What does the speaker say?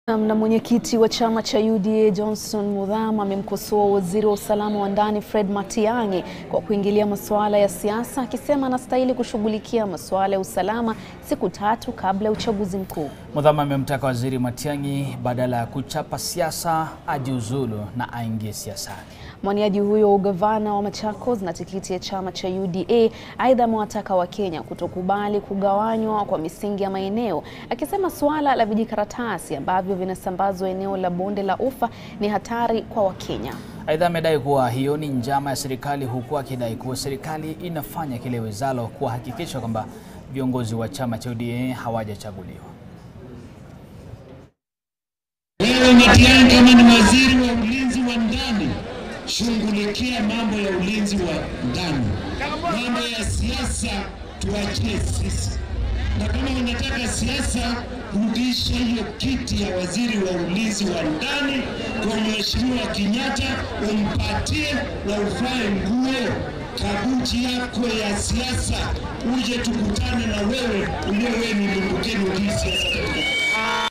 Na mwenyekiti wa chama cha UDA Johnson Muthama amemkosoa waziri wa usalama wa ndani Fred Matiang'i kwa kuingilia masuala ya siasa, akisema anastahili kushughulikia masuala ya usalama siku tatu kabla ya uchaguzi mkuu. Muthama amemtaka waziri Matiang'i badala ya kuchapa siasa ajiuzulu na aingie siasani. Mwaniaji huyo wa ugavana wa Machakos na tikiti ya chama cha UDA aidha amewataka Wakenya kutokubali kugawanywa kwa misingi ya maeneo, akisema suala la vijikaratasi ambavyo vinasambazwa eneo la bonde la Ufa ni hatari kwa Wakenya. Aidha, amedai kuwa hiyo ni njama ya serikali, huku akidai kuwa serikali inafanya kile wezalo kuhakikisha kwamba viongozi wa chama cha UDA hawajachaguliwa. Wewe Matiang'i, kama ni waziri wa ulinzi wa ndani, shughulikia mambo ya ulinzi wa ndani. Mambo ya siasa tuachie sisi, na kama unataka siasa, rudisha hiyo kiti ya waziri wa ulinzi wa ndani kwa Mheshimiwa Kenyatta, umpatie na uvae nguo kabuti yako ya siasa, uje tukutane na wewe, ujue wewe ni limbukeni hii siasa katika